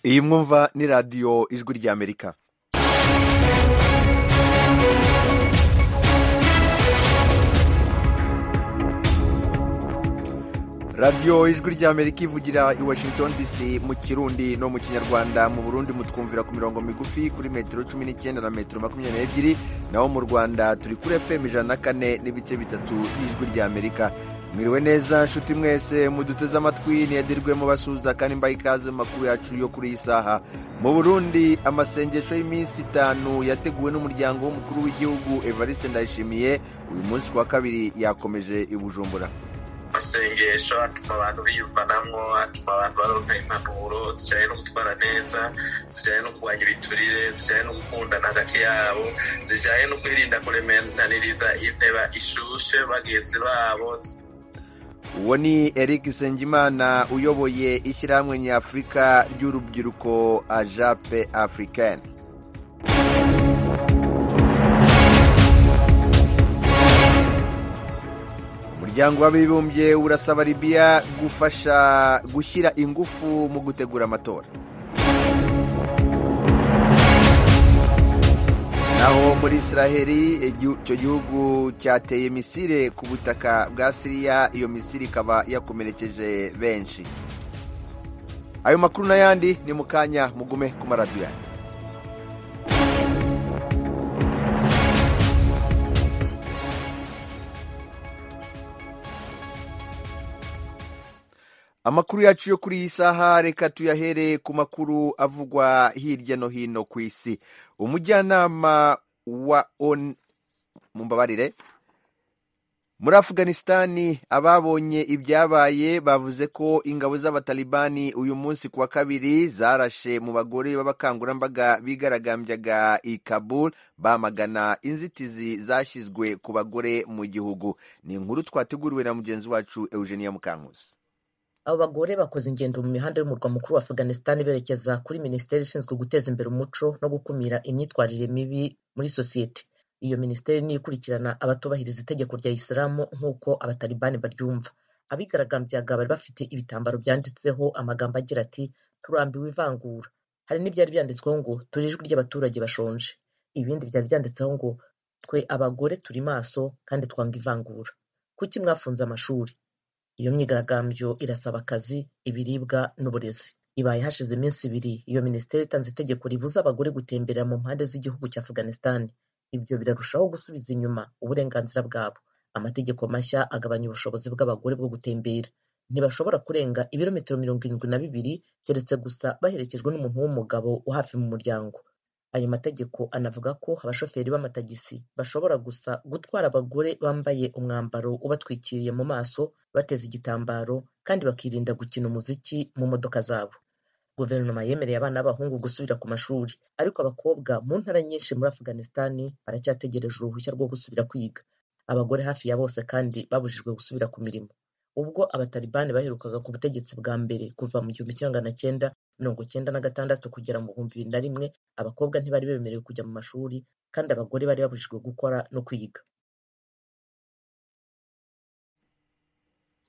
iyi mwumva ni radiyo ijwi ry'amerika radiyo ijwi ry'amerika ivugira i washington dc mu kirundi no mu kinyarwanda mu burundi mutwumvira ku mirongo migufi kuri metero cumi n'icyenda na metero makumyabiri n'ebyiri naho mu rwanda turi kuri fm ijana na kane n'ibice bitatu y'ijwi ry'amerika mwiriwe neza nshuti mwese muduteze amatwi ntiyadirwemo basuhuza kandi mbaye ikaze mu makuru yacu yo kuri iyi saha mu burundi amasengesho y'iminsi itanu yateguwe n'umuryango w'umukuru w'igihugu evariste ndayishimiye uyu munsi ku wa kabiri yakomeje i bujumbura amasengesho atuma abantu biyumvanamo atuma abantu baronka impanuro zijyanye no gutwara neza zijyanye no kurwanya ibiturire zijyanye no gukundana hagati yabo zijyanye no kwirinda kuremenaniriza inteba ishushe bagenzi babo uwo ni eric nsengimana uyoboye ishyirahamwe nyafurika ry'urubyiruko ajape afurikani umuryango w'abibumbye urasaba libiya gufasha gushyira ingufu mu gutegura amatora naho muri israheli icyo gihugu cyateye misire ku butaka bwa siriya iyo misire ikaba yakomerekeje benshi ayo makuru n'ayandi ni mu kanya mugume ku maradiyo yanyu amakuru yacu yo kuri iyi saha reka tuyahere ku makuru avugwa hirya no hino ku isi umujyanama wa on mumbabarire muri afganisitani ababonye ibyabaye bavuze ko ingabo z'abatalibani uyu munsi ku wa kabiri zarashe mu bagore b'abakangurambaga bigaragambyaga i kabul bamagana inzitizi zashyizwe ku bagore mu gihugu ni inkuru twateguriwe na mugenzi wacu eugenia mukankusi abo bagore bakoze ingendo mu mihanda y'umurwa mukuru wa afganisitani berekeza kuri minisiteri ishinzwe guteza imbere umuco no gukumira imyitwarire mibi muri sosiyete iyo minisiteri niyo ikurikirana abatubahiriza itegeko rya isilamu nk'uko abatalibani baryumva abigaragambyaga bari bafite ibitambaro byanditseho amagambo agira ati turambiwe ivangura hari n'ibyari byanditsweho ngo turi ijwi ry'abaturage bashonje ibindi byari byanditseho ngo twe abagore turi maso kandi twanga ivangura kuki mwafunze amashuri iyo myigaragambyo irasaba akazi ibiribwa n'uburezi ibaye hashize iminsi ibiri iyo minisiteri itanze itegeko ribuza abagore gutemberera mu mpande z'igihugu cya afganisitani ibyo birarushaho gusubiza inyuma uburenganzira bwabo amategeko mashya agabanya ubushobozi bw'abagore bwo gutembera ntibashobora kurenga ibirometero mirongo irindwi na bibiri keretse gusa baherekejwe n'umuntu w'umugabo wo hafi mu muryango ayo mategeko anavuga ko abashoferi b'amatagisi bashobora gusa gutwara abagore bambaye umwambaro ubatwikiriye mu maso bateze igitambaro kandi bakirinda gukina umuziki mu modoka zabo guverinoma yemereye abana b'abahungu gusubira ku mashuri ariko abakobwa mu ntara nyinshi muri afganisitani baracyategereje uruhushya rwo gusubira kwiga abagore hafi ya bose kandi babujijwe gusubira ku mirimo ubwo abatalibani baherukaga ku butegetsi bwa mbere kuva mu gihumbi kimwe magana cyenda mirongo cyenda na gatandatu kugera mu bihumbi bibiri na rimwe abakobwa ntibari bemerewe kujya mu mashuri kandi abagore bari babujijwe gukora no kwiga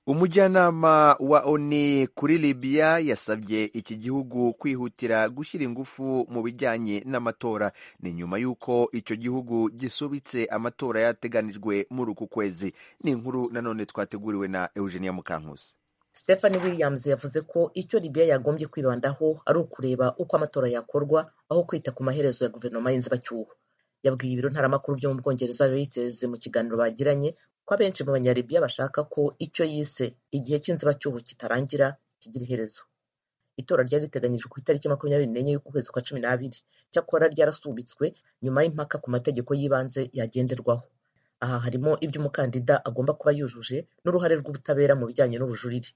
umujyanama wa oni kuri libiya yasabye iki gihugu kwihutira gushyira ingufu mu bijyanye n'amatora ni nyuma y'uko icyo gihugu gisubitse amatora yateganijwe muri uku kwezi ni inkuru nanone twateguriwe na eugenia mukankusi stephanie williams yavuze ko icyo libiya yagombye kwibandaho ari ukureba uko amatora yakorwa aho kwita ku maherezo ya guverinoma y'inzibacyuho yabwiye ibiro ntaramakuru byo mu bwongereza reuters mu kiganiro bagiranye ko abenshi mu banyaribiya bashaka ko icyo yise igihe cy'inzibacyuho kitarangira kigira iherezo itora ryari riteganyijwe ku itariki makumyabiri n'enye y'ukwezi kwa cumi n'abiri cyakora ryarasubitswe nyuma y'impaka ku mategeko y'ibanze yagenderwaho aha harimo ibyo umukandida agomba kuba yujuje n'uruhare rw'ubutabera mu bijyanye n'ubujurire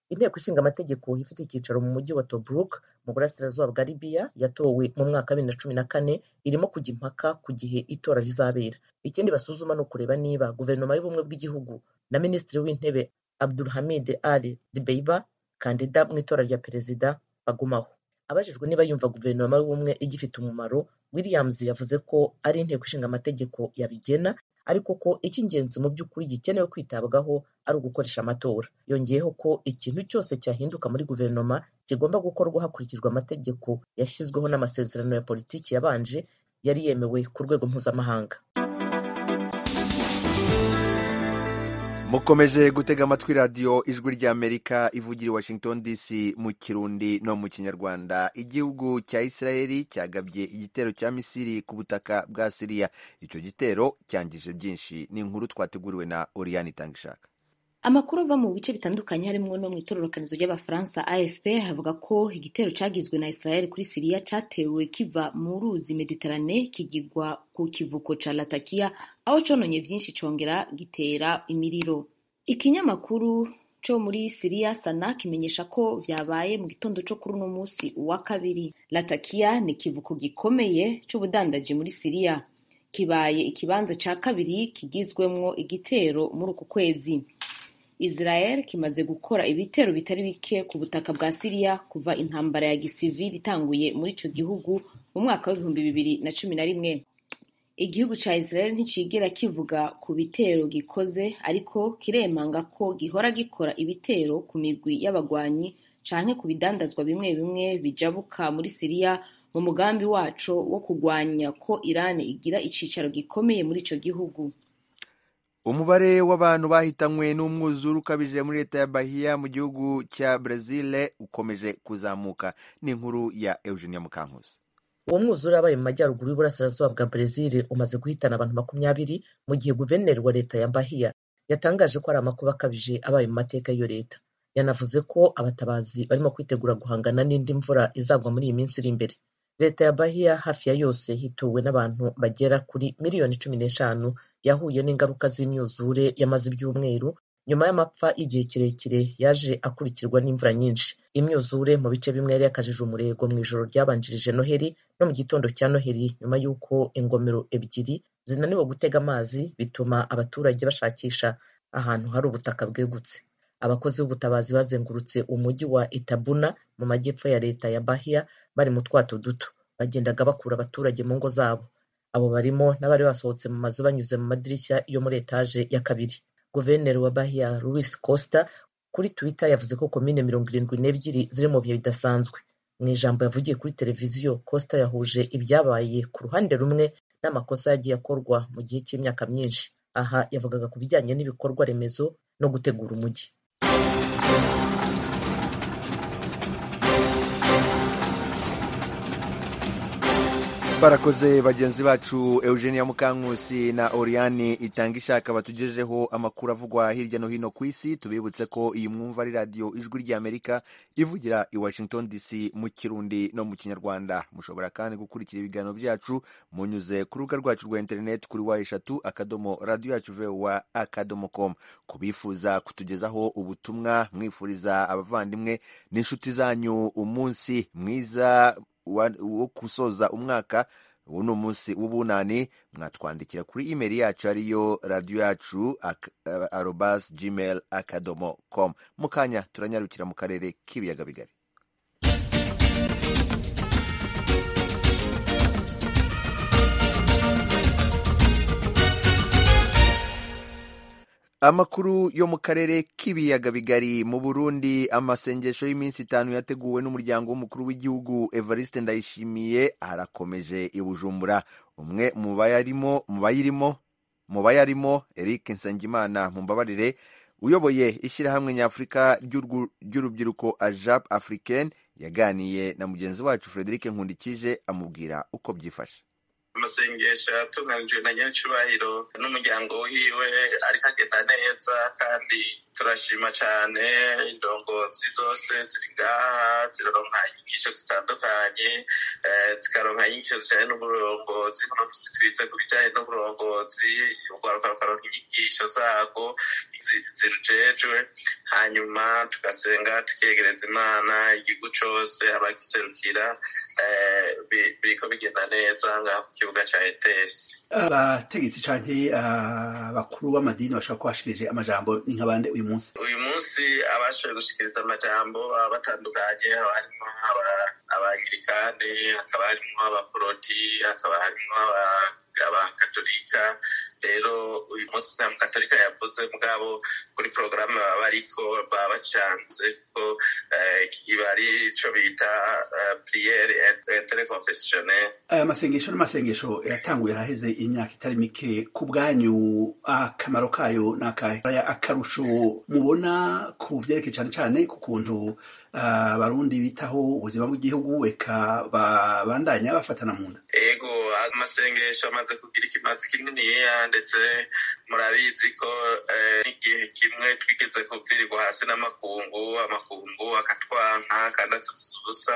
inteko ishinga amategeko ifite icyicaro mu mujyi wa tobruk mu burasirazuba bwa libiya yatowe mu mwaka wa bibiri na cumi na kane irimo kujya impaka ku gihe itora rizabera ikindi basuzuma ni ukureba niba guverinoma y'ubumwe bw'igihugu na minisitiri w'intebe abdulhamid ali dibeiba kandida mu itora rya perezida bagumaho abajijwe niba yumva guverinoma y'ubumwe igifite umumaro williams yavuze ko ari inteko ishinga amategeko yabigena ariko ko icy'ingenzi mu by'ukuri gikenewe kwitabwaho ari ugukoresha amatora yongeyeho ko ikintu cyose cyahinduka muri guverinoma kigomba gukorwa hakurikijwe amategeko yashyizweho n'amasezerano ya politiki yabanje yari yemewe ku rwego mpuzamahanga mukomeje gutega amatwi radiyo ijwi ry'amerika ivugira i washington dc mu kirundi no mu kinyarwanda igihugu cya israeli cyagabye igitero cya misiri ku butaka bwa siriya icyo gitero cyangije byinshi ni inkuru twateguriwe na oriyani itangishaka amakuru ava mu bice bitandukanye harimo no mu itororokanizo ry'abafaransa afp havuga ko igitero cyagizwe na israel kuri siriya cyatewe kiva mu ruzi mediterane kigirwa ku kivuko ca latakia aho cononye vyinshi congera gitera imiriro ikinyamakuru co muri siriya sana kimenyesha ko vyabaye mu gitondo co kuri uno musi wa kabiri latakia ni ikivuko gikomeye c'ubudandaji muri siriya kibaye ikibanza ca kabiri kigizwemwo igitero muri uku kwezi israel kimaze gukora ibitero bitari bike ku butaka bwa siriya kuva intambara ya gisivili itanguye muri ico gihugu mu mwaka w'ibihumbi bibiri na cumi na rimwe igihugu ca israel nticigera kivuga ku bitero gikoze ariko kiremanga ko gihora gikora ibitero ku migwi y'abagwanyi canke ku bidandazwa bimwe bimwe bijabuka muri siriya mu mugambi waco wo kugwanya ko irani igira icicaro gikomeye muri ico gihugu umubare w'abantu bahitanywe n'umwuzure ukabije muri leta ya bahiya mu gihugu cya brezil ukomeje kuzamuka ni inkuru ya eugenia mukankusi uwo mwuzure wabaye mu majyaruguru y'uburasirazuba bwa brezil umaze guhitana abantu makumyabiri mu gihe guverineri wa leta ya bahiya yatangaje ko ari amakuba akabije abaye mu mateka y'iyo leta yanavuze ko abatabazi barimo kwitegura guhangana n'indi mvura izagwa muri iyi minsi iri imbere leta ya bahiya hafi ya yose hituwe n'abantu bagera kuri miliyoni cumi n'eshanu yahuye n'ingaruka z'imyuzure yamaze ibyumweru nyuma y'amapfa y'igihe kirekire yaje akurikirwa n'imvura nyinshi imyuzure mu bice bimwe yari yakajije umurego mu ijoro ryabanjirije noheli no mu gitondo cya noheli nyuma y'uko ingomero ebyiri zinaniwe gutega amazi bituma abaturage bashakisha ahantu hari ubutaka bwegutse abakozi b'ubutabazi bazengurutse umujyi wa itabuna mu majyepfo ya leta ya bahiya bari mu twato duto bagendaga bakura abaturage mu ngo zabo abo barimo n'abari basohotse mu mazu banyuze mu madirishya yo muri etaje ya kabiri guverineri wa bahiya louis costa kuri twitter yavuze ko komine mirongo irindwi n'ebyiri ziri mu bihe bidasanzwe mu ijambo yavugiye kuri televiziyo costa yahuje ibyabaye ku ruhande rumwe n'amakosa yagiye akorwa mu gihe cy'imyaka myinshi aha yavugaga ku bijyanye n'ibikorwa remezo no gutegura umujyi barakoze bagenzi bacu eugenia mukankusi na oriyani itanga ishaka batugejeho amakuru avugwa hirya no hino ku isi tubibutse ko iyi mwumva ari radiyo ijwi ry'amerika ivugira i washington dc mu kirundi no mu kinyarwanda mushobora kandi gukurikira ibiganiro byacu munyuze ku rubuga rwacu rwa interineti kuri wa eshatu akadomo radiyo yacu vewa akadomo komu kubifuza kutugezaho ubutumwa mwifuriza abavandimwe n'inshuti zanyu umunsi mwiza wo gusoza umwaka ubu ni umunsi w'ubunani mwatwandikira kuri imeri yacu ariyo radiyo yacu arobas gmail akadomo com mu kanya turanyarukira mu karere k'ibiyaga bigari amakuru yo mu karere k'ibiyaga bigari mu burundi amasengesho y'iminsi itanu yateguwe n'umuryango w'umukuru w'igihugu evariste ndayishimiye arakomeje i bujumbura umwe mu bayarimo mu bayirimo mu bayarimo eric nsengimana mumbabarire uyoboye ishyirahamwe nyafurika ry'urubyiruko ajab africaine yaganiye na mugenzi wacu frederic nkundikije amubwira uko byifashe amasengesho yatunganijwe na nyiricubahiro n'umuryango wiwe ariko agenda neza kandi turashima cyane indongozi zose ziri ngaha ziraronka inyigisho zitandukanye zikaronka inyigisho zijyanye n'uburongozi buno munsi twize ku bijyanye n'uburongozi urwaruka rukaronka inyigisho zarwo zi- zirujejwe hanyuma tugasenga tukegereza imana igihugu cyose abagiserukira eh, bi- biriko bigenda neza ngaho ku kibuga cya etesi abategetsi canke abakuru b'amadini bashobora kuba bashikirije amajambo ni nk'abande uyu munsi uyu munsi abashoboye gushikiriza amajambo baba batandukanye haba harimo aba- abangirikani hakaba harimo abaporoti hakaba harimo aba- abakatolika rero uyu munsi nta mukatolika yavuze mugabo kuri porogaramu baba bariko baba bacanze kuko eh, iba ari ico bita eh, priere interconfessionnel aya masengesho n'amasengesho yatanguye ahaheze imyaka itari mike ku bwanyu akamaro kayo ni akahe Aya akarusho mubona ku byerekeye cane cane ku kuntu ah, abarundi bitaho ubuzima bw'igihugu eka babandanya bafatana mu nda ego amasengesho amaze kugira ikimazi kininiya ndetse murabizi ko eh, n'igihe kimwe twigeze kuvirirwa hasi n'amakungu amakungu akatwanka kandi atutsiza ubusa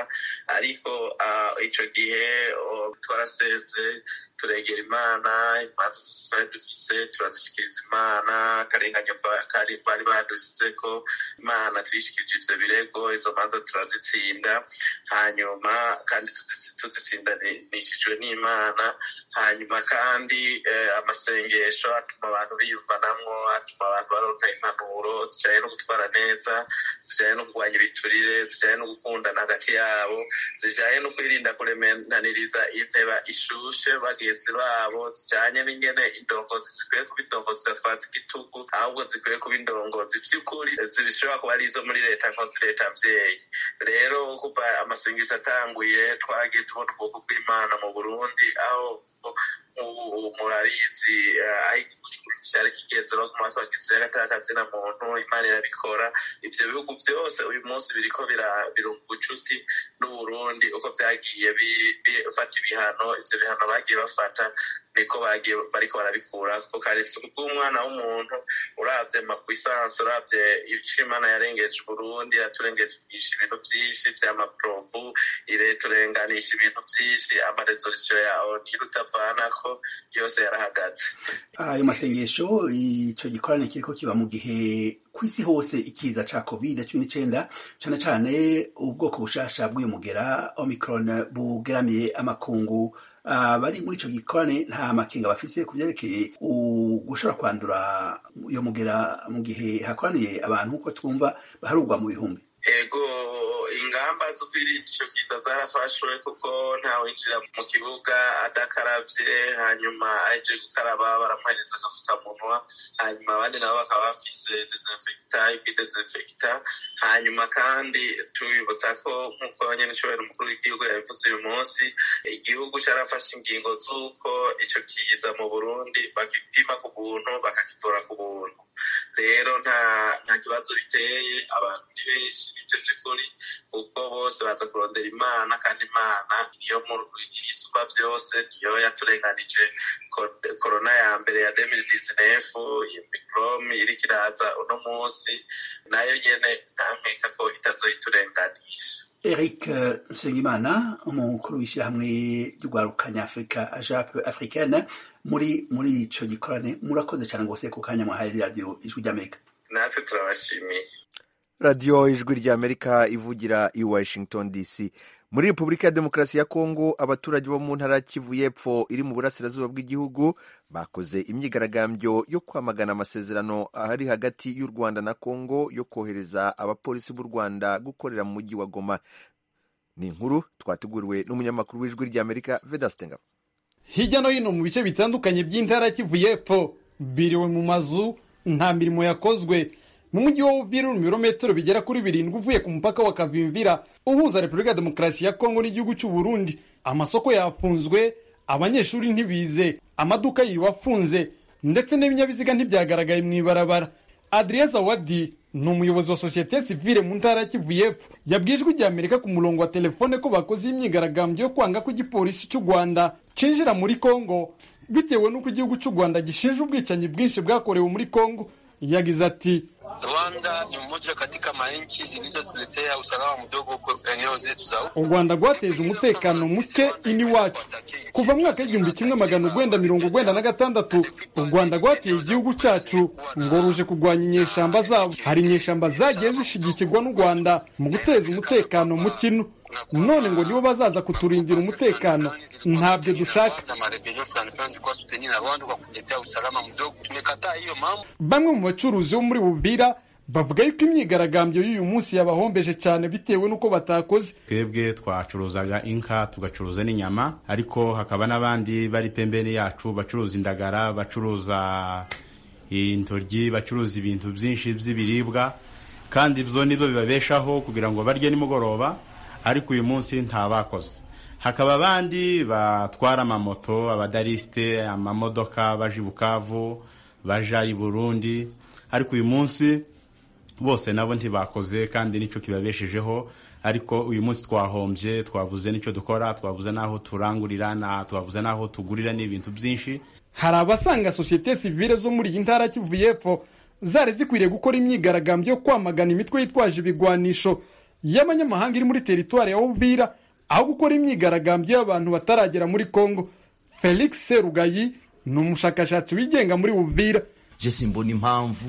ariko ah, ico gihe oh, twarasenze turegera imana imanza zose twari dufise turazishikiriza imana akarenganyo ka- kari bari badusizeko imana tuyishikirije ivyo birego izo manza turazitsinda hanyuma kandi tuzis- tuzisindanishijwe n'imana hanyuma kandi eh, amasengesho atuma abantu biyumvanamwo atuma abantu baronka impanuro zijanye no gutwara neza zijanye no kurwanya ibiturire zijanye no gukundana hagati yabo zijanye no kwirinda kuremenaniriza inteba ishushe bagenzi babo zijanye n'ingene indongozi zikwiye kuba indongozi zidatwaza igitugu ahubwo zikwiye kuba indongozi vy'ukuri zishobora kuba ari izo muri leta nkozi leta mvyeyi rero kuva amasengesho atanguye twagiye tubona ukuboko kw'imana mu burundi aho nk'ubu murabizi eh, aho igihugu cy'uburundi cyari kigeze baguma twagisirayo atakazina muntu imana irabikora ibyo bihugu byose uyu munsi biriko bira- birunga ubucuti n'uburundi uko byagiye bi- bifata ibihano ibyo bihano bagiye bafata niko bagiye bariko barabikura kuko karetse ubw'umwana w'umuntu urabye makwisansi urabye ico imana yarengeje uburundi yaturengeje ibintu vyinshi vy'amaporobu ireturenganisha ibintu vyinshi amarezolisiyo yawo niyo utavanako yose yarahagaze ayo masengesho ico gikorane kiriko kiba mu gihe kw'isi hose ikiza ca covid cumi n'icenda cane cane ubwoko bushasha bw'uyu mugera omicron bugeramiye amakungu abari muri ico gikorane nta makenga bafise ku vyerekeye u- gushobora kwandura iyo mugera mu gihe hakoraniye abantu uko twumva baharugwa mu bihumbi ego ingamba zo kwirinda ico kiza zarafashwe kuko ntawinjira mu kibuga adakaravye hanyuma aje gukaraba baramuhereza agafukamunwa hanyuma abandi nabo bakaba bafise desinfekta ibidesinfekta hanyuma kandi tubibutsa ko nk'uko nyene icobera umukuru w'igihugu yabivuze uyu munsi igihugu carafashe ingingo z'uko ico kiza mu burundi bakipima ku buntu bakakivura ku buntu rero nta nta kibazo biteye abantu ni benshi nivyo vy'ukuri kuko bose baza kurondera imana kandi imana niyo mu- isumba vyose niyo yaturenganije Ko- korona ya mbere ya 2019 iyi mikorome iriko iraza uno munsi nayo nyene ntankeka ko itazoyiturenganisha Eric euh, Nsengimana umukuru w'ishyirahamwe ry'ugwarukanya Afrika AJAP africaine muri muri ico gikorane murakoze cane rwose ku kanya mwahaye radio ijwi ry'Amerika natwe turabashimiye radiyo ijwi ry'amerika ivugira i washington dc muri repubulika ya demokarasi ya kongo abaturage bo mu ntara kivu y'epfo iri mu burasirazuba bw'igihugu bakoze imyigaragambyo yo kwamagana amasezerano ari hagati y'u rwanda na kongo yo kohereza abapolisi b'u rwanda gukorera mu mujyi wa goma ni inkuru twateguriwe n'umunyamakuru w'ijwi ry'amerika vedasitenga hirya no hino mu bice bitandukanye by'intara Kivu y'epfo biriwe mu mazu nta mirimo yakozwe mu mujyi wa Uvira uri mu birometero bigera kuri birindwi uvuye ku mupaka wa Kavimvira uhuza Repubulika ya Demokarasi ya Kongo n'igihugu cy'u Burundi amasoko yafunzwe abanyeshuri ntibize amaduka yiwe afunze ndetse n'ibinyabiziga ntibyagaragaye mu ibarabara Adrien Zawadi ni umuyobozi wa sosiyete sivile mu ntara ya Kivu y'epfo yabwijwe igihe Amerika ku murongo wa telefone ko bakoze imyigaragambyo yo kwanga ko igipolisi cy'u Rwanda cinjira muri Kongo bitewe n'uko igihugu cy'u Rwanda gishinja ubwicanyi bwinshi bwakorewe muri Kongo yagize ati Rwanda ni mmoja katika manchi zilizotuletea usalama mdogo kwa eneo zetu za huko. u rwanda rwateje umutekano muke ini wacu kuva mu mwaka w'igihumbi kimwe magana urwenda mirongo urwenda na gatandatu u rwanda rwateye igihugu cyacu ngo ruje kurwanya inyeshyamba zabo hari inyeshyamba zagiye zishyigikirwa n'u rwanda mu guteza umutekano mu kino none ngo nibo bazaza kuturindira umutekano ntabyo dushaka Na marebelio sana sana zilikuwa suteni na Rwanda kwa kuletea usalama mdogo. Tumekataa hiyo mambo. bamwe mu bacuruzi bo muri bubira bavuga yuko imyigaragambyo y'uyu munsi yabahombeje cyane bitewe n'uko batakoze twebwe twacuruzaga inka tugacuruza n'inyama ariko hakaba n'abandi bari pembeni yacu bacuruza indagara bacuruza intoryi bacuruza ibintu byinshi by'ibiribwa kandi ibyo nibyo bibabeshaho kugira ngo barye nimugoroba ariko uyu munsi nta bakoze hakaba abandi batwara amamoto abadarisite amamodoka baje i bukavu baja i burundi ariko uyu munsi bose nabo ntibakoze kandi nicyo kibabeshejeho ariko uyu munsi twahombye twabuze n'icyo dukora twabuze n'aho turangurira na twabuze n'aho tugurira n'ibintu byinshi hari abasanga sosiyete sivile zo muri iyi ntara ya kivu y'epfo zari zikwiriye gukora imyigaragambyo yo kwamagana imitwe yitwaje ibigwanisho y'abanyamahanga iri muri teritwari ya uvira aho gukora imyigaragambyo y'abantu bataragera muri congo felix serugayi ni umushakashatsi wigenga muri uvira jesi mbona impamvu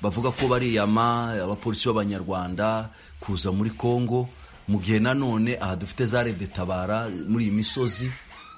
bavuga ko bariyama abapolisi b'abanyarwanda kuza muri congo mu gihe nanone aha dufite za rede tabara muri iyi misozi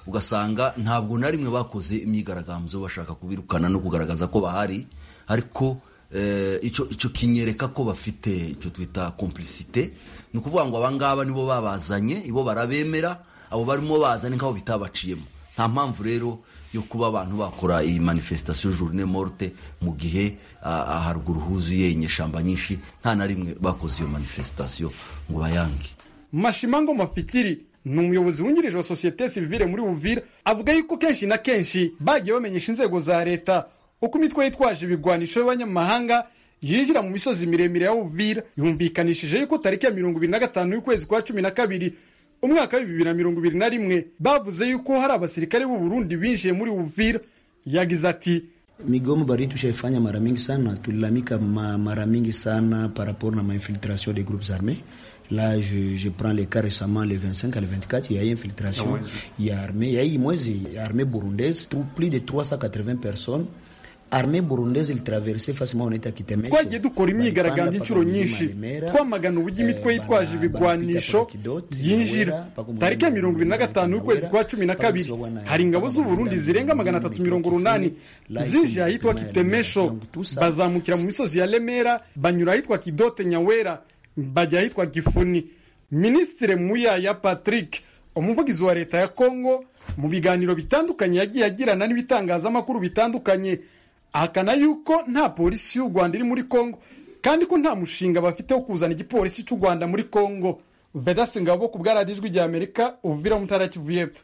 ugasanga ntabwo na rimwe bakoze imyigaragambyo bashaka kubirukana no kugaragaza ko bahari ariko eh, ico ico kinyereka ko bafite icyo twita complicité ni ukuvuga ngo abangaba nibo babazanye ibo barabemera abo barimo bazane nk'aho bitabaciyemo nta mpamvu rero yo kuba abantu bakora iyi manifestation journée morte mu gihe ah, ah, haruguru huzuye inyeshyamba nyinshi nta na rimwe bakoze iyo manifestation ngo bayange mashimango mafikiri ni umuyobozi wungirije wa sosiyete sivile muri uvira avuga yuko kenshi na kenshi bagiye bamenyesha inzego za leta uko imitwe yitwaje ibigwanisho y'abanyamahanga yinjira mu misozi miremire ya uvira yumvikanishije yuko tariki ya mirongo ibiri na gatanu y'ukwezi kwa cumi na kabiri umwaka w'ibibiri na mirongo ibiri na rimwe bavuze yuko hari abasirikare b'u burundi binjiye muri uvira yagize ati Migomo baridi tushaifanya mara mingi sana, tulilalamika ma- mara mingi sana par rapport na mainfiltration des groupes armés. Là, je, je prends les cas récemment, le 25 à le 24, il y a eu infiltration, il y a armée, il y a eu moins, il y a armée burundaise, tout- plus de 380 personnes. Armée burundaise, il traversait facilement, on était à Kitemesho. twagiye dukora imyigaragambyo Balipanda inshuro paka mlima nyinshi Lemera, twamagana uburyo eh, imitwe yitwaje bana- ibigwanisho banapita paka Kidoti, yinjira Nyawera, paka umurima tariki ya mirongo ibiri na wa gatanu y'ukwezi Nyawera, kwa cumi na paka kabiri msiwa wana- hari ingabo paka z'uburundi mlima zirenga Lemera, magana atatu Kidoti, mirongo urunani Lai, zinjira ahitwa Kumaya, kitemesho Lemera, Tusa. bazamukira mu misozi ya remera banyura ahitwa kidote nyawera bajya ahitwa gifuni minisitiri muya ya patrick umuvugizi wa leta ya kongo mu biganiro bitandukanye yagiye agirana n'ibitangazamakuru bitandukanye ahakana yuko nta polisi y'u rwanda iri muri kongo kandi ko nta mushinga bafite wo kuzana igipolisi cy'u rwanda muri kongo vedasi ngabo ku bwaradijwi rya amerika uvira mutara kivu y'epfo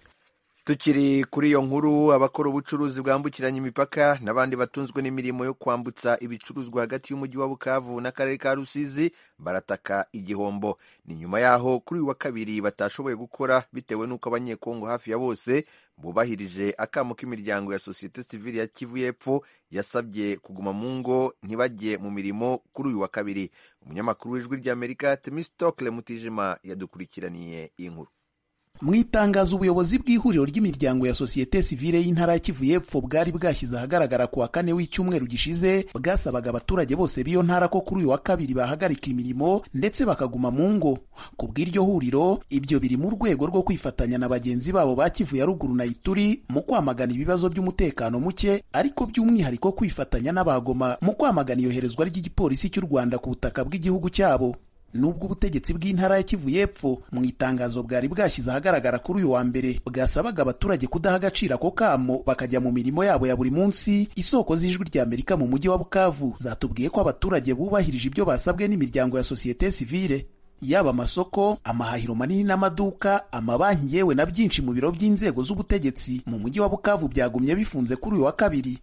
tukiri kuri iyo nkuru abakora ubucuruzi bwambukiranya imipaka n'abandi batunzwe n'imirimo yo kwambutsa ibicuruzwa hagati y'umujyi wa bukavu n'akarere ka rusizi barataka igihombo ni nyuma yaho kuri uyu wa kabiri batashoboye gukora bitewe n'uko abanyekongo hafi ya bose bubahirije akamo k'imiryango ya sosiyete sivili ya kivu y'epfo yasabye kuguma mu ngo ntibajye mu mirimo kuri uyu wa kabiri umunyamakuru w'ijwi ry'amerika temistokle mutijima yadukurikiraniye iyi nkuru mu itangazo ubuyobozi bw'ihuriro ry'imiryango ya sosiyete sivile y'intara ya kivu y'epfo bwari bwashyize ahagaragara ku wa kane w'icyumweru gishize bwasabaga abaturage bose b'iyo ntara ko kuri uyu wa kabiri bahagarika imirimo ndetse bakaguma mu ngo ku bw'iryo huriro ibyo biri mu rwego rwo kwifatanya na bagenzi babo ba kivu ya ruguru na ituri mu kwamagana ibibazo by'umutekano muke ariko by'umwihariko kwifatanya n'abagoma mu kwamagana iyoherezwa ry'igipolisi cy'u rwanda ku butaka bw'igihugu cyabo nubwo ubutegetsi bw'intara ya kivu y'epfo mu itangazo bwari bwashyize ahagaragara kuri uyu wa mbere bwasabaga abaturage kudaha agaciro ako kamo bakajya mu mirimo yabo ya buri munsi isoko z'ijwi rya amerika mu mujyi wa bukavu zatubwiye ko abaturage bubahirije ibyo basabwe n'imiryango ya sosiyete sivile yaba amasoko amahahiro manini n'amaduka amabanki yewe na byinshi mu biro by'inzego z'ubutegetsi mu mujyi wa bukavu byagumye bifunze kuri uyu wa kabiri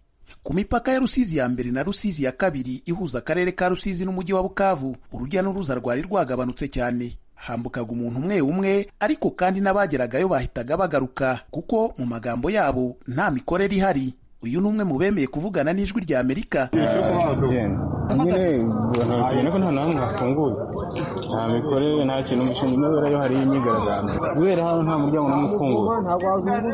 ku mipaka ya Rusizi ya mbere na Rusizi ya kabiri ihuza akarere ka Rusizi n'umujyi wa Bukavu, urujya n'uruza rwari rwagabanutse cyane. Hambukaga umuntu umwe umwe, ariko kandi n'abageragayo bahitaga bagaruka kuko mu magambo yabo nta mikorere ihari. uyu ni umwe mu bemeye kuvugana n'ijwi rya amerika nyine ntabwo nta n'ahantu hafunguye nta mikorere nta kintu umushinga unobera iyo hari imyigaragambyo guhera hano nta muryango n'umwe ufunguye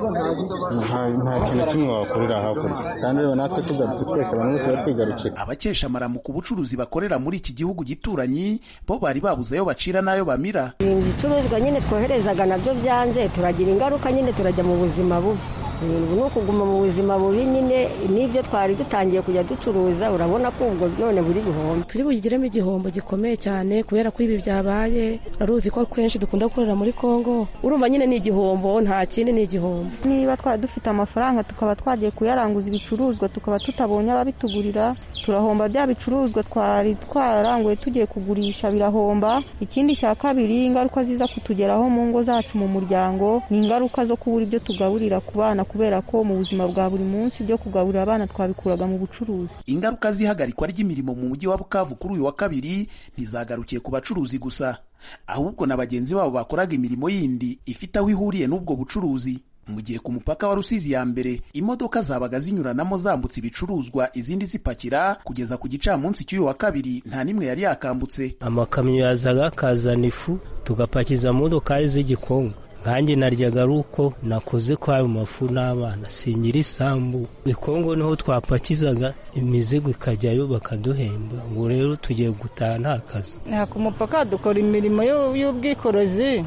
Nta- nta kintu kimwe wakorera hakurya kandi rero natwe tugarutse twese abantu bose batwigarukira abakesha amaramu ku bucuruzi bakorera muri iki gihugu gituranyi bo bari babuze ayo bacira n'ayo bamira ibicuruzwa nyine twoherezaga nabyo byanze turagira ingaruka nyine turajya mu buzima bubi Ubu ni ukuguma mu buzima bubi nyine n'ibyo twari dutangiye kujya ducuruza urabona ko ubwo none buri bihombe turi bugiremo igihombo gikomeye cyane kubera ko ibi byabaye uraruzi ko kenshi dukunda gukorera muri congo urumva nyine ni igihombo nta kindi ni igihombo niba twari dufite amafaranga tukaba twagiye kuyaranguza ibicuruzwa tukaba tutabonye ababitugurira turahomba bya bicuruzwa twari twararanguye tugiye kugurisha birahomba ikindi cya kabiri ingaruka ziza kutugeraho mu ngo zacu mu muryango ni ingaruka zo kubura ibyo tugaburira ku bana kubera ko mu buzima bwa buri munsi ibyo kugaburira abana twabikuraga mu bucuruzi ingaruka z'ihagarikwa ry'imirimo mu mujyi wa bukavu kuri uyu wa kabiri ntizagarukiye ku bacuruzi gusa ahubwo na bagenzi babo bakoraga imirimo yindi ifite aho ihuriye n'ubwo bucuruzi mu gihe ku mupaka wa rusizi ya mbere imodoka zabaga zinyuranamo zambutse ibicuruzwa izindi zipakira kugeza ku gicamunsi cy'uyu wa kabiri nta n'imwe yari yakambutse amakamyo yazaga akazana ifu tugapakiza mu modokari z'igikungu nkanjye naryaga ari uko nakoze kwa ayo mafu n'abana singira isambu ikongo niho twapakizaga imizigo ikajyayo bakaduhemba ubu rero tugiye gutaha nta kazi Aha ku mupaka dukora imirimo y'u- y'ubwikorezi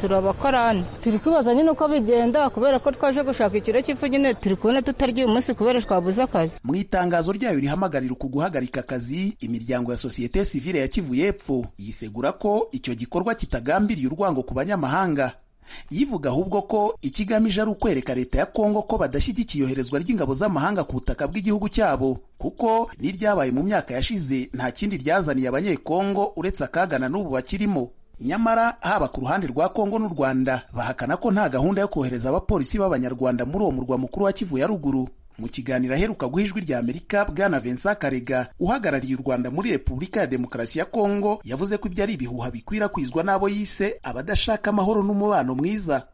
turabakorana turi kwibaza nyine uko bigenda kubera ko twaje gushaka ikiro cy'ifu nyine turi kubona tutarya uyu munsi kubera twabuze akazi mu itangazo ryayo rihamagarira uku guhagarika akazi imiryango ya sosiyete sivile ya kivu y'epfo yisegura ko icyo gikorwa kitagambiriye urwango ku banyamahanga yivuga ahubwo ko ikigamije ari ukwereka leta ya kongo ko badashyigikiye iyoherezwa ry'ingabo z'amahanga ku butaka bw'igihugu cyabo kuko n'iryabaye mu myaka yashize nta kindi ryazaniye abanyekongo uretse akaga na n'ubu bakirimo nyamara haba ku ruhande rwa kongo n'u rwanda bahakana ko nta gahunda yo kohereza abapolisi b'abanyarwanda muri uwo murwa mukuru wa kivu ya ruguru mu kiganiro aheruka guha ijwi rya amerika bwana vincent karega uhagarariye u rwanda muri repubulika ya demokarasi ya kongo yavuze ko ibyo ari ibihuha bikwirakwizwa n'abo yise abadashaka amahoro n'umubano mwiza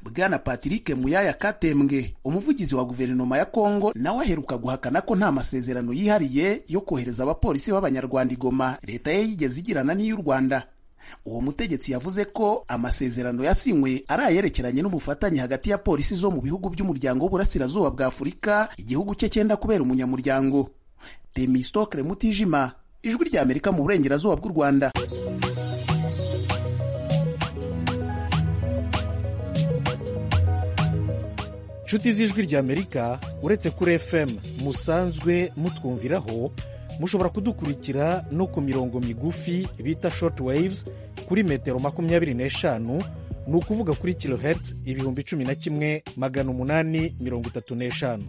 bwana patrick muyaya katembwe umuvugizi wa guverinoma ya kongo nawe aheruka guhakana ko nta masezerano yihariye yo kohereza abapolisi b'abanyarwanda i goma leta ye yigeze igirana n'iy'u rwanda uwo mutegetsi yavuze ko amasezerano yasinywe ari ayerekeranye n'ubufatanye hagati ya polisi zo mu bihugu by'umuryango w'uburasirazuba bwa afurika igihugu cye cyenda kubera umunyamuryango remistokre mutijima ijwi rya amerika mu burengerazuba bw'u rwanda nshuti z'ijwi ry'amerika uretse kuri fm musanzwe mutwumviraho mushobora kudukurikira no ku mirongo migufi bita short waves kuri metero makumyabiri n'eshanu ni ukuvuga kuri kilohertz ibihumbi cumi na kimwe magana umunani mirongo itatu n'eshanu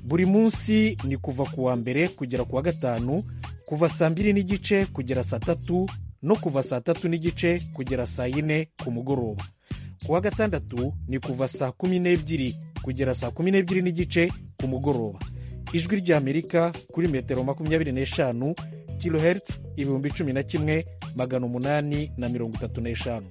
buri munsi ni kuva ku wa mbere kugera ku wa gatanu kuva saa mbiri n'igice kugera saa tatu no kuva saa tatu n'igice kugera saa yine ku mugoroba ku wa gatandatu ni kuva saa kumi n'ebyiri kugera saa kumi n'ebyiri n'igice ku mugoroba ijwi ry'amerika kuri metero makumyabiri n'eshanu kilohertz ibihumbi cumi na kimwe magana umunani na mirongo itatu n'eshanu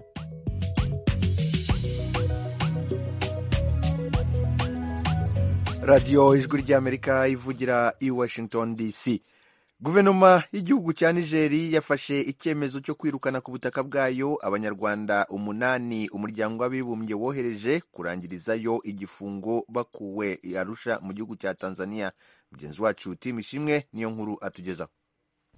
radiyo ijwi ry'amerika ivugira i washington dc guverinoma y'igihugu cya nigeri yafashe icyemezo cyo kwirukana ku butaka bwayo abanyarwanda umunani umuryango w'abibumbye wohereje kurangirizayo igifungo bakuwe i arusha mu gihugu cya tanzania mugenzi wacu tim ishimwe niyo nkuru atugezaho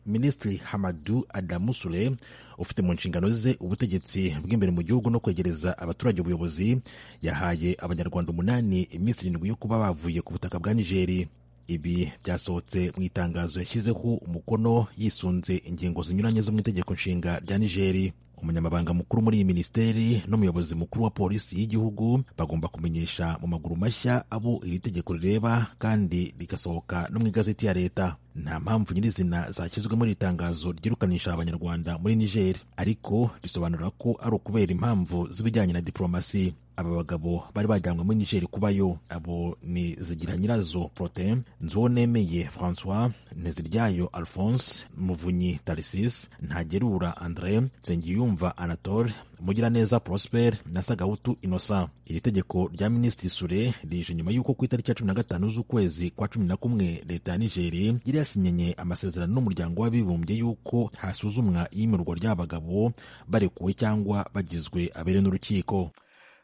minisitiri hamadu adamu sule ufite mu nshingano ze ubutegetsi bw'imbere mu gihugu no kwegereza abaturage ubuyobozi yahaye abanyarwanda umunani iminsi irindwi yo kuba bavuye ku butaka bwa nigeri ibi byasohotse mu itangazo yashyizeho umukono yisunze ingingo zinyuranye zo mu itegeko nshinga rya nigeri umunyamabanga mukuru muri iyi minisiteri n'umuyobozi mukuru wa polisi y'igihugu bagomba kumenyesha mu maguru mashya abo iri tegeko rireba kandi rigasohoka no mu igazeti ya leta nta mpamvu nyirizina zashyizwe muri iri tangazo ryirukanisha abanyarwanda muri nigeri ariko risobanura ko ari ukubera impamvu z'ibijyanye na diporomasi aba bagabo bari bajyanywe muri nigeri kubayo abo ni zigira nyirazo prote nzuwonemeye francois ntiziryayo alphonse muvunyi tarisis ntagerura andre nsengiyumva anatole mugiraneza prosper na sagahutu innocent iri tegeko rya minisitiri sure rije nyuma y'uko ku itariki ya cumi na gatanu z'ukwezi kwa cumi na kumwe leta ya nigeri yari yasinyenye amasezerano n'umuryango w'abibumbye y'uko hasuzumwa iyimirwa ry'abagabo barekuwe cyangwa bagizwe abere n'urukiko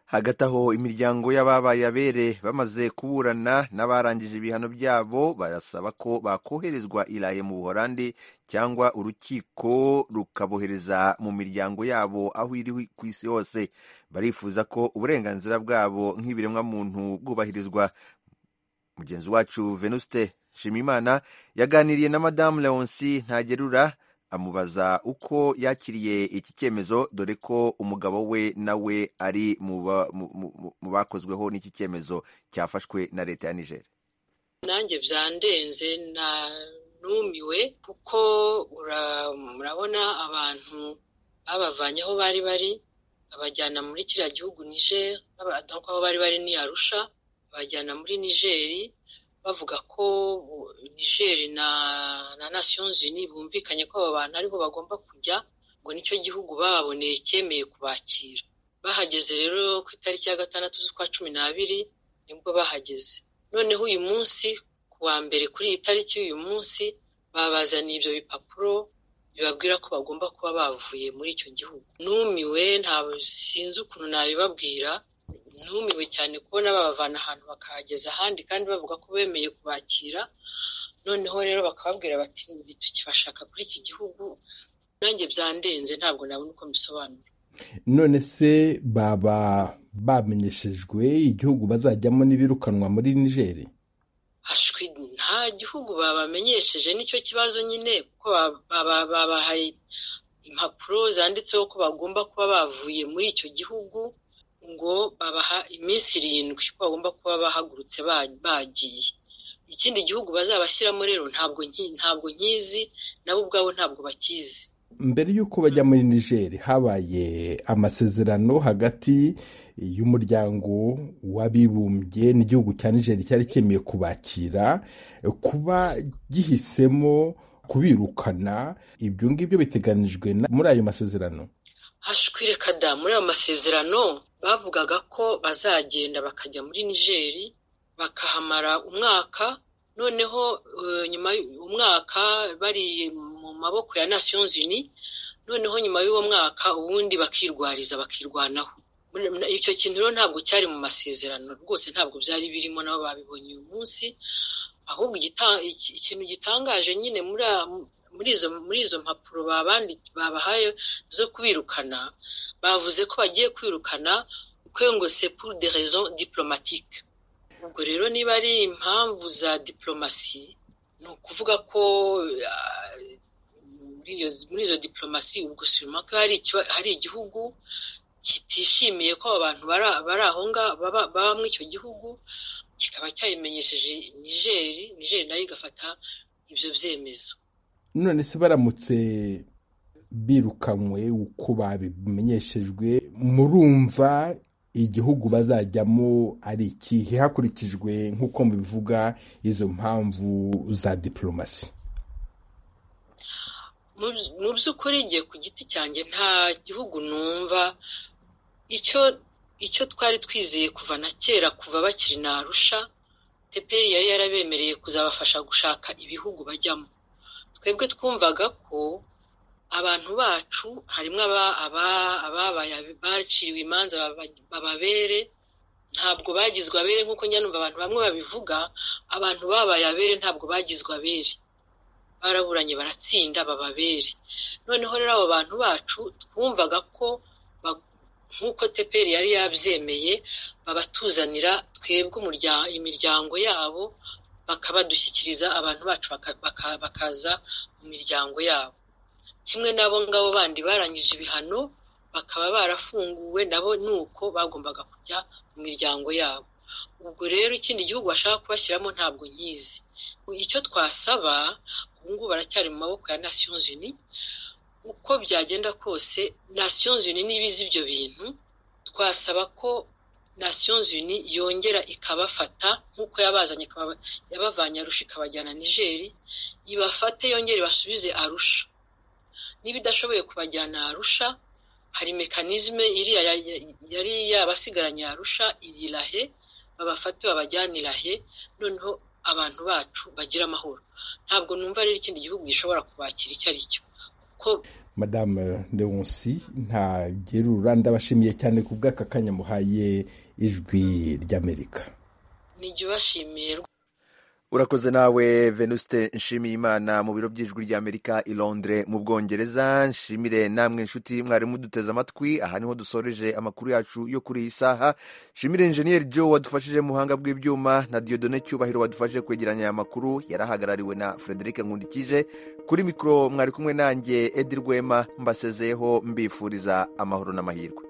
hagati aho imiryango y'ababaye abere bamaze kuburana n'abarangije ibihano byabo barasaba ko bakoherezwa iraye mu buhorandi cyangwa urukiko rukabohereza mu miryango yabo aho iri ku isi hose barifuza ko uburenganzira bwabo nk'ibiremwamuntu bwubahirizwa mugenzi wacu venuste nshimimana yaganiriye na madamu leonsi ntagerura amubaza uko yakiriye iki cyemezo dore ko umugabo we nawe ari mu bakozweho n'iki cyemezo cyafashwe na leta ya niger nanjye byandenze narumiwe kuko murabona abantu babavanye aho bari bari babajyana muri kiriya gihugu niger aho bari bari ni arusha babajyana muri nigeri bavuga ko nigeri na na Nations Unies bumvikanye ko aba bantu aribo bagomba kujya ngo nicyo gihugu bababoneye cyemeye kubakira bahageze rero ku itariki ya gatandatu z'ukwa cumi n'abiri nibwo bahageze noneho uyu munsi ku wa mbere kuri iyi tariki y'uyu munsi babazaniye ibyo bipapuro bibabwira ko bagomba kuba bavuye muri icyo gihugu numiwe nta sinzi ukuntu nabibabwira numiwe cyane kubona babavana ahantu bakahageza ahandi kandi bavuga ko bemeye kubakira noneho rero bakababwira bati ntitukibashaka kuri iki gihugu nanjye byandenze ntabwo nabona uko mbisobanura none se baba bamenyeshejwe igihugu bazajyamo n'ibirukanwa muri nigeri hashwi nta gihugu babamenyesheje nicyo kibazo nyine kuko babahaye impapuro zanditseho ko bagomba kuba bavuye muri icyo gihugu ngo babaha iminsi irindwi ko bagomba kuba bahagurutse bagiye ikindi gihugu bazabashyiramo rero ntabwo ntabwo nkizi nabo ubwabo ntabwo bakizi mbere y'uko bajya muri nigeri habaye amasezerano hagati y'umuryango w'abibumbye n'igihugu cya nigeri cyari cyemeye kubakira kuba gihisemo kubirukana ibyo ngibyo biteganijwe muri ayo masezerano hashwireka da muri ayo masezerano bavugaga ko bazagenda bakajya muri nigeri bakahamara umwaka noneho nyuma umwaka bari mu maboko ya Nations Unies noneho nyuma y'uwo mwaka ubundi bakirwariza bakirwanaho icyo kintu rero ntabwo cyari mu masezerano rwose ntabwo byari birimo nabo babibonye uyu munsi ahubwo ikintu gitangaje nyine muri izo muri izo mpapuro babahaye zo kubirukana bavuze ko bagiye kwirukana ngo c'est pour des raisons diplomatiques ubwo rero niba ari impamvu za diplomasi ni ukuvuga ko muri izo diplomasi ubwo sima ko hari igihugu kitishimiye ko abantu bari aho ngaho baba muri icyo gihugu kikaba cyabimenyesheje nigeri nigeri nayo igafata ibyo byemezo none se baramutse birukanywe uko babimenyeshejwe murumva igihugu bazajyamo ari ikihe hakurikijwe nk'uko mubivuga izo mpamvu za diplomasi mu by'ukuri igihe ku giti cyanjye nta gihugu numva icyo icyo twari twizeye kuva na kera kuva bakiri na arusha teperi yari yarabemereye kuzabafasha gushaka ibihugu bajyamo twebwe twumvaga ko abantu bacu harimo ababaye baciriwe imanza bababere ntabwo bagizwe abere nk'uko nyanumva abantu bamwe babivuga abantu babaye abere ntabwo bagizwe abere baraburanye baratsinda bababere noneho rero abo bantu bacu twumvaga ko nk'uko teperi yari yabyemeye babatuzanira twebwe imiryango yabo bakabadushyikiriza abantu bacu bakaza mu miryango yabo kimwe n'abo ngabo bandi barangije ibihano bakaba barafunguwe nabo ni uko bagombaga kujya mu miryango yabo ubwo rero ikindi gihugu bashaka kubashyiramo ntabwo nkizi icyo twasaba ubu ngubu baracyari mu maboko ya Nations Unies uko byagenda kose Nations Unies niba izi ibyo bintu twasaba ko nations unies yongera ikabafata nk'uko yabazanye ikaba- yabavanye arusha ikabajyana nigeri ibafate yongere basubize arusha niba idashoboye kubajyana arusha hari mekanizme iriya ya- ya- yari yabasigaranye arusha irirahe babafate babajyanirahe noneho abantu bacu bagira amahoro ntabwo numva rero ikindi gihugu gishobora kubakira icyo ari cyo kuko madamu leonsi ntagerura ndabashimiye cyane ku bw'aka kanya muhaye ijwi ry'amerika nijye ubashimiye urakoze nawe venuste nshimiyimana mu biro by'ijwi ry'amerika i londres mu bwongereza nshimire namwe inshuti mwari muduteze amatwi aha niho dusoreje amakuru yacu yo kuri iyi saha nshimire injeniyeri joe wadufashije mu buhanga bw'ibyuma na diodone cyubahiro wadufashije kwegeranya aya makuru yari ahagarariwe na frederic nkundikije kuri mikoro mwari kumwe nanjye edi rwema mbasezeyeho mbifuriza amahoro n'amahirwe